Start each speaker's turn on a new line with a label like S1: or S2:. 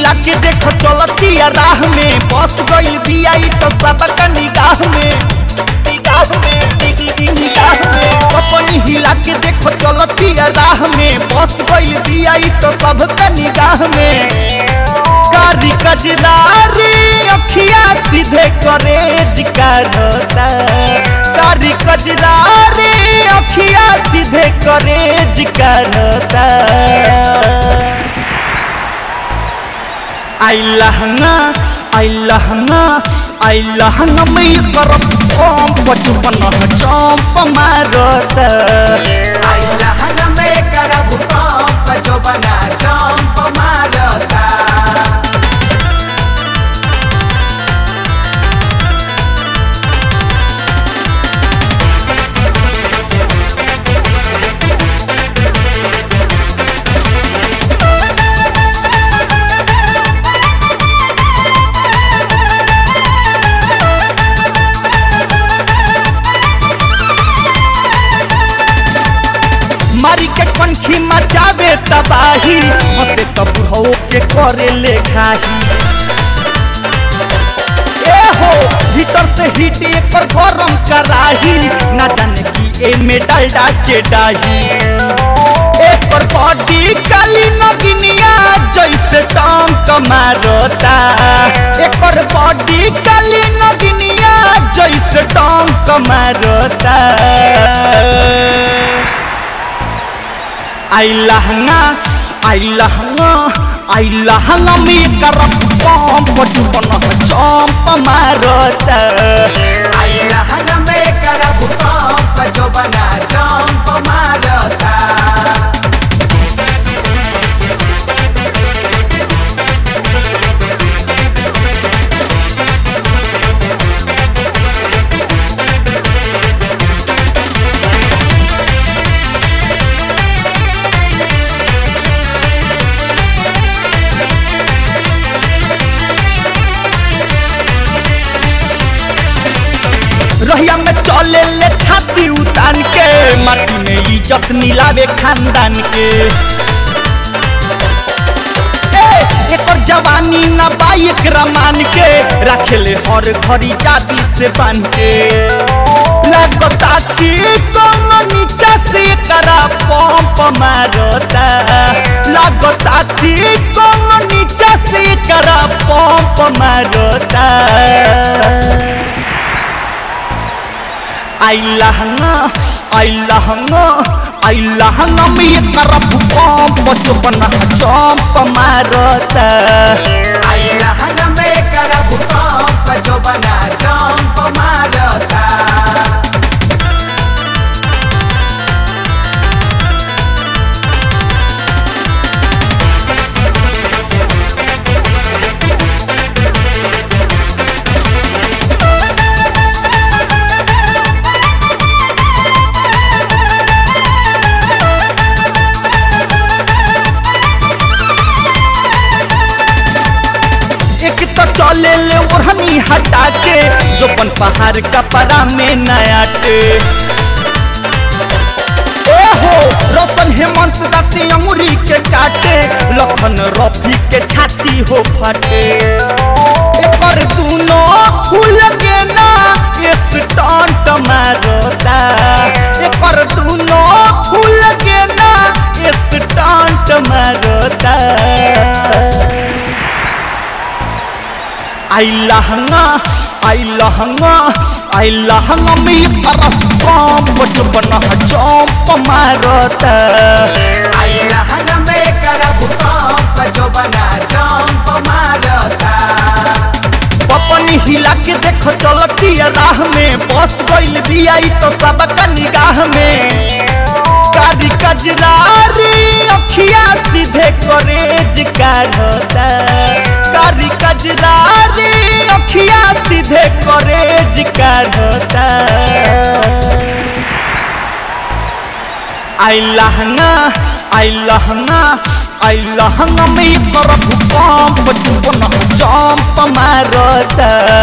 S1: हिला के देख चलतिया राह में बस गइल बिया ई तो सबका निगाह में निगाह में निगाह में अपनी हिला के देख चलतिया राह में बस गइल बिया ई तो सबका निगाह में कारी कजरारी अखिया सीधे करे जिकारता कारी कजरारी अखिया सीधे करे जिकारता आई लहंगा आई लहंगा आई लहंगा में करब कम बचपन चंप मारत
S2: आई लहन में करब पंप जो बना चंप मारता
S1: मारी के पंखी मचावे तबाही हसे तो बुढ़ो के करे ले घाही ए हो भीतर से हीट एकर गरम कराही ना जाने की ए में डालडा के डाही एकर बॉडी काली नगिनिया जैसे टांग मारता एकर बॉडी काली नगिनिया जैसे टांग मारता आई लहंगा आई लहंगा आई लहंगा में करब कम बचपन चंप मारत
S2: आई लहन में करब पंप जो बना चंप मारता
S1: रहिया में चले ले छाती उतान के माटी में इज्जत मिलावे खानदान के ए, एकर जवानी ना बाइक रमान के रखेले हर घड़ी जाति से बांध के लगता कि कौन नीचा से करा पंप मारता लगता कि कौन नीचा से करा पंप मारता आई लहंगा आई लहंगा आई लहंगा में ये करब पंप बचपन चंप मारता
S2: आई लहन में करब पंप जो बना चंप मारता
S1: एक तो चले ले ओढ़नी हटा के जोपन पहाड़ कपड़ा में नया टे ए हो रोशन हेमंत दाती अंगुरी के काटे लखन रफी के छाती हो फटे एकर दूनो फूल के ना एक टांट मारता एकर दूनो फूल के ना एक टांट मारता आई लहंगा आई लहंगा आई लहंगा में तरफ कम बचपन चंप मारत
S2: आई लहन में करब पंप जो बना चंप मारता
S1: पपनी हिला के देख चलती राह में बस गइल बिया ई तो सबका निगाह में कारी कजरारी अखिया सीधे करे जिकारता कारी कजरारी अखिया सीधे करे जिकारता आई लहंगा आई लहंगा आई लहंगा में करब कम बचपन चंप मारता